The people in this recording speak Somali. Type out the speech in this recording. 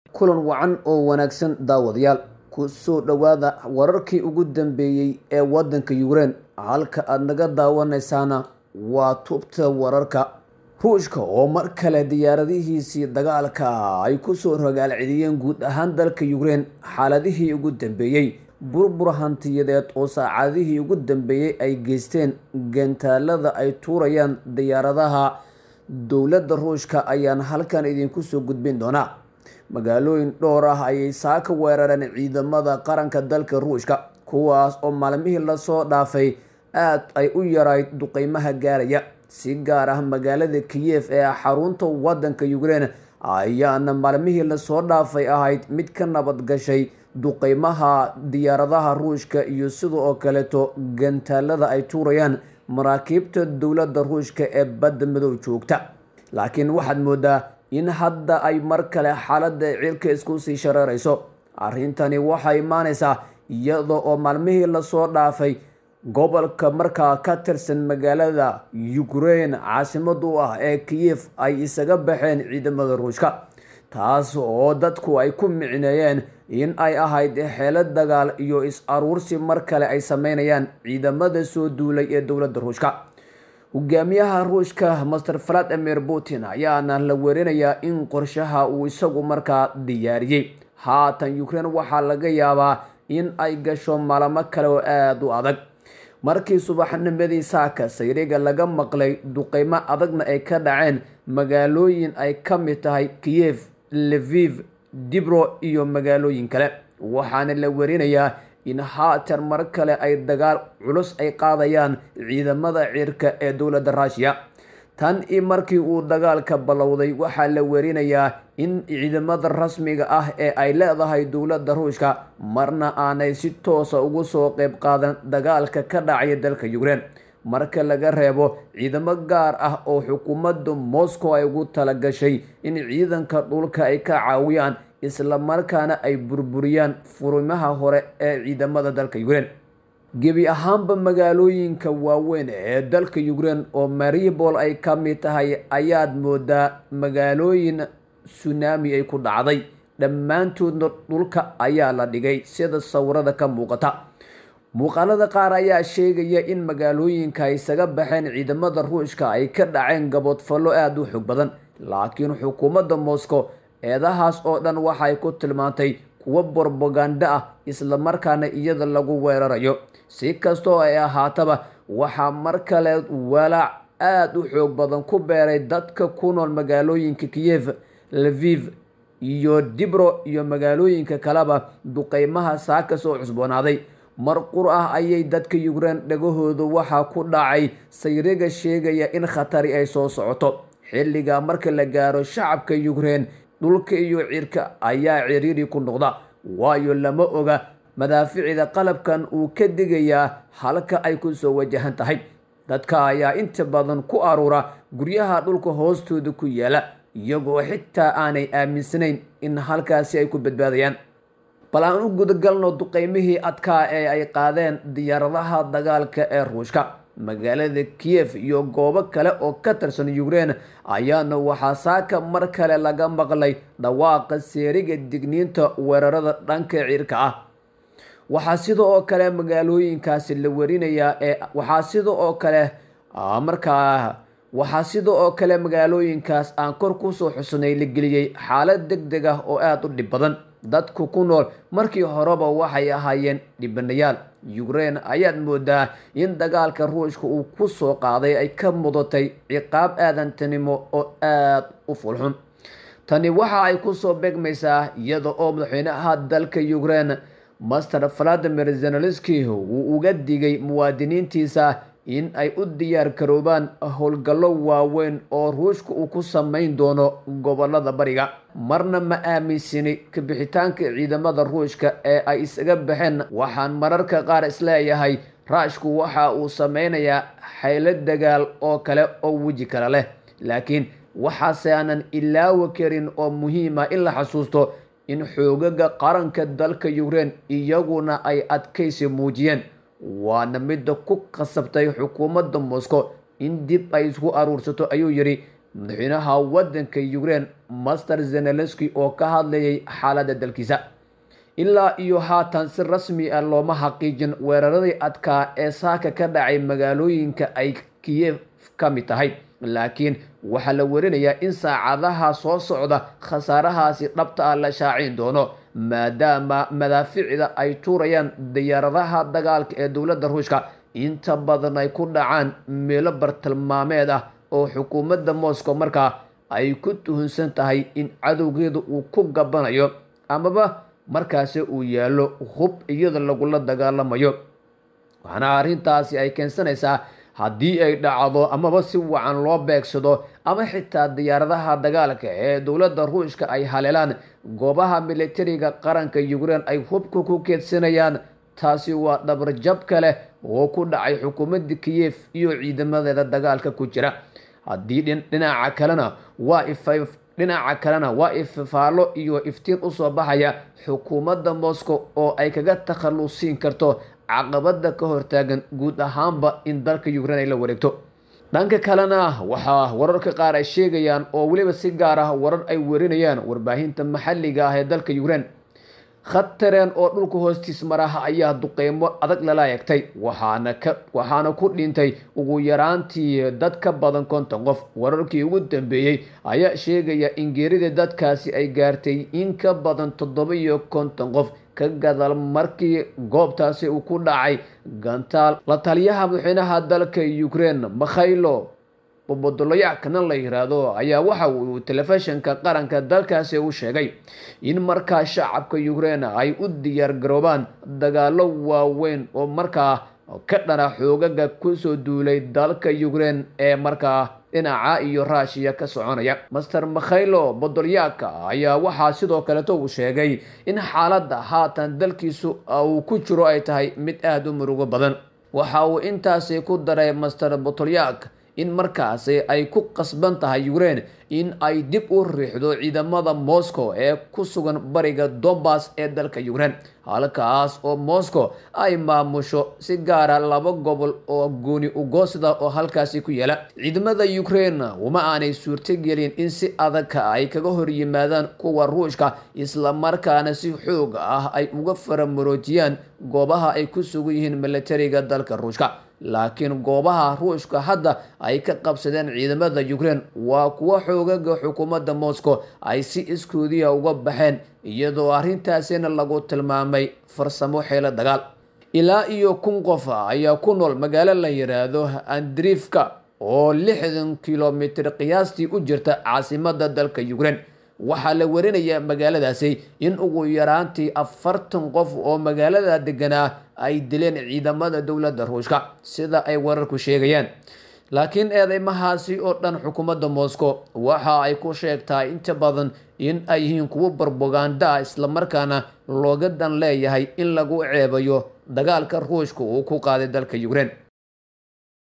kulan wacan oo wanaagsan daawadayaal ku soo dhowaada wararkii ugu dambeeyey ee waddanka yukrain halka aada naga daawanaysaana waa tubta wararka ruushka oo mar kale diyaaradihiisii dagaalka ay kusoo rogaalceliyeen guud ahaan dalka yukrain xaaladihii ugu dambeeyey burbur hantiyadeed oo saacadihii ugu dambeeyey ay geysteen gantaalada ay tuurayaan diyaaradaha dowladda ruushka ayaan halkan idinku soo gudbin doonaa magaalooyin dhowr ah ayay saaka weerareen ciidamada qaranka dalka ruushka kuwaas oo maalmihii lasoo dhaafay aad ay u yarayd duqeymaha gaaraya si gaar ah magaalada kiyef ee xarunta wadanka yukrain ayaana maalmihii lasoo dhaafay ahayd mid ka nabad gashay duqeymaha diyaaradaha ruushka iyo sida oo kaleeto gantaalada ay tuurayaan maraakiibta dowladda ruushka ee badda madow joogta laakiin waxaad moodaa in hadda ay mar kale xaaladda cirka isku sii shareerayso arrintani waxay imaaneysaa iyada oo maalmihii lasoo dhaafay gobolka markaa ka tirsan magaalada ukrain caasimad u ah ee kiyef ay isaga baxeen ciidamada ruushka taas oo dadku ay ku micneeyeen in ay ahayd xeelo dagaal iyo is-aruursi mar kale ay sameynayaan ciidamada soo duulay ee dowladda ruushka hogaamiyaha ruushka master valadimir putin ayaana la werinayaa in qorshaha uu isagu markaa diyaariyey haatan ukrain waxaa laga yaabaa in ay gasho maalamo kale oo aada u adag markii subaxnimadii saaka sayriga laga maqlay duqeymo adagna ay ka dhaceen magaalooyin ay ka mid tahay kiyef leviv dibro iyo magaalooyin kale waxaana la werinayaa in haatan mar kale ay dagaal culus ay qaadayaan ciidamada cirka ee dowladda ruushiya tan i markii uu dagaalka ballowday waxaa la werinayaa in ciidamada rasmiga ah ee ay leedahay dowladda ruushka marna aanay si toosa ugu soo qeyb qaadan dagaalka ka dhacaya dalka yukrain marka laga reebo ciidamo gaar ah oo xukuumadda moscow ay ugu talagashay in ciidanka dhulka ay ka caawiyaan isla markaana ay burburiyaan furimaha hore ee ciidamada dalka yukrain gebi ahaanba magaalooyinka waaweyn ee dalka yukrain oo maribol ay ka mid tahay ayaad moodaa magaalooyin sunaami ay ku dhacday dhammaantoodna dhulka ayaa la dhigay sida sawirada ka muuqata muuqaalada qaar ayaa sheegaya in magaalooyinka ay isaga baxeen ciidamada ruushka ay ka dhaceen gaboodfallo aada u xog badan laakiin xukuumadda moscow eedahaas oo dhan waxay ku tilmaantay kuwo borbagando ah isla markaana iyada lagu weerarayo si kastoo ay ahaataba waxaa mar kale walaac aada u xoog badan ku beeray dadka ku nool magaalooyinka kiyef leviv iyo dibro iyo magaalooyinka kaleba duqeymaha saaka soo cusboonaaday mar qur ah ayay dadka yukrain dhagahooda waxaa ku dhacay sayriga sheegaya in khatari ay soo socoto xilliga marka la gaaro shacabka yukrain dhulka iyo cirka ayaa ciriiri ku noqda waayo lama oga madaaficida qalabkan uu ka digayaa halka ay ku soo wajahan tahay dadka ayaa inta badan ku aruura guryaha dhulka hoostooda ku yaala iyagoo xitaa aanay aaminsanayn in halkaasi ay ku badbaadayaan bal aan u gudagalno duqeymihii adkaa ee ay qaadeen diyaaradaha dagaalka ee ruushka magaalada kiyef iyo goobo kale oo ka tirsan yukrain ayaana waxaa saaka mar kale laga maqlay dhawaaqa seeriga digniinta weerarada dhanka cirka ah waxaa sida oo kale magaalooyinkaasi la warinayaa ee waxaa sida oo kale markaa waxaa sida oo kale magaalooyinkaas aan kor kusoo xusnay la geliyey xaalad deg deg ah oo aada u dhib badan dadku ku nool markii horeba waxay ahaayeen dhibanayaal yukrain ayaad moodaa in dagaalka ruushka uu ku soo qaaday ay ka mudatay ciqaab aadantinimo oo aada u fulxun tani waxa ay kusoo beegmaysaa iyada oo madaxweynaha dalka yukrain master valadimir zenelenski uu uga digay muwaadiniintiisa in ay u diyaar garoobaan howlgallo waaweyn oo ruushka uu ku sameyn doono gobolada bariga marna ma aaminsani kabixitaanka ciidamada ruushka ee ay isaga baxeen waxaan mararka qaar isleeyahay raashku waxa uu sameynayaa xaylo dagaal oo kale oo weji kale leh laakiin waxaase aanan ilaawi karin oo muhiima in la xasuusto in xoogaga qaranka dalka yukrain iyaguna ay adkaysi muujiyeen waana midda ku qasabtay xukuumadda moscow in dib ay isku aruursato ayuu yidhi madaxweynaha wadanka ukrein master zenelenski oo ka hadlayay xaaladda dalkiisa ilaa iyo haatan si rasmi ah looma xaqiijin weeraradii adkaa ee saaka ka dhacay magaalooyinka ay kiyef ka mid tahay laakiin waxaa la warinayaa in saacadaha soo socda khasaarahaasi dhabta ah la shaacin doono maadaama madaaficda ay tuurayaan diyaaradaha dagaalka ee dowladda ruushka inta badan ay ku dhacaan meelo bartilmaameed ah oo xukuumadda moscow markaa ay ku tuhunsan tahay in cadowgeeda uu ku gabanayo amaba markaasi uu yaallo hub iyada lagula dagaalamayo waxaana arrintaasi ay keensanaysaa haddii ay dhacdo amaba si wacan loo beegsado ama xitaa diyaaradaha dagaalka ee dowladda ruushka ay haleelaan goobaha militariga qaranka ukrein ay hubka ku keedsanayaan taasi waa dhabarjab kale oo ku dhacay xukuumadda kiyef iyo ciidamadeeda dagaalka ku jira haddii dhinaca kalena waa dhinaca kalena waa ifafaalo iyo iftiin usoo baxaya xukuumadda moscow oo ay kaga takhalusiin karto caqabada ka hortaagan guud ahaanba in dalka ukrein ay la wareegto dhanka kalena waxaa wararka qaar ay sheegayaan oo weliba si gaar ah warar ay warinayaan warbaahinta maxalliga ah ee dalka ukrein khatareen oo dhulka hoostiis maraha ayaa duqeymo adag lala eegtay waxaana ka waxaana ku dhintay ugu yaraantii dad ka badan konton qof wararkii ugu dambeeyey ayaa sheegaya in geerida dadkaasi ay gaartay in ka badan toddoba iyo konton qof ka gadaal markii goobtaasi uu ku dhacay gantaal la taliyaha madaxweynaha dalka ukrein makhaylo bobodoloyacna la yiraahdo ayaa waxa uu telefishinka qaranka dalkaasi u sheegay in markaa shacabka ukrein ay u diyaar garoobaan dagaalo waaweyn oo markaa ka dhana xoogaga kusoo duulay dalka ukrein ee markaa dhinaca iyo ruushiya ka soconaya master makhaylo bodolyaka ayaa waxaa sidoo kaleeto uu sheegay in xaaladda haatan dalkiisu uu ku jiro ay tahay mid aada u murugo badan waxa uu intaasi ku daray master botolyak in markaasi ay ku qasban tahay ukrein in ay dib u riixdo ciidamada moscow ee ku sugan bariga dombas ee dalka ukrein halkaas oo moscow ay maamusho si gaara laba gobol oo gooni ugoosda oo halkaasi ku yaala ciidamada ukrein uma aanay suurtogelin in si adag ay kaga hor yimaadaan kuwa ruushka islamarkaana si xoog ah ay uga faramaroojiyaan goobaha ay ku sugan yihiin militariga dalka ruushka laakiin goobaha ruushka hadda ay ka qabsadeen ciidamada ukrein waa kuwo xoogaga xukuumadda moscow ay si iskoodiya uga baxeen iyadoo arrintaasina lagu tilmaamay farsamo xeelo dagaal ilaa iyo kun qof ayaa ku nool magaalo la yiraahdo andrifka oo lixdan kilomitr qiyaastii u jirta caasimada dalka ukrein waxaa la warinayaa magaaladaasi in ugu yaraantii afartan qof oo magaalada deganaa ay dileen ciidamada dowladda ruushka sida ay wararku sheegayaan laakiin eedeymahaasi oo dhan xukuumadda moscow waxa ay ku sheegtaa inta badan in ay yihiin kuwo barboganda ah islamarkaana looga dan leeyahay in lagu ceebayo dagaalka ruushka uu ku qaaday dalka ukrein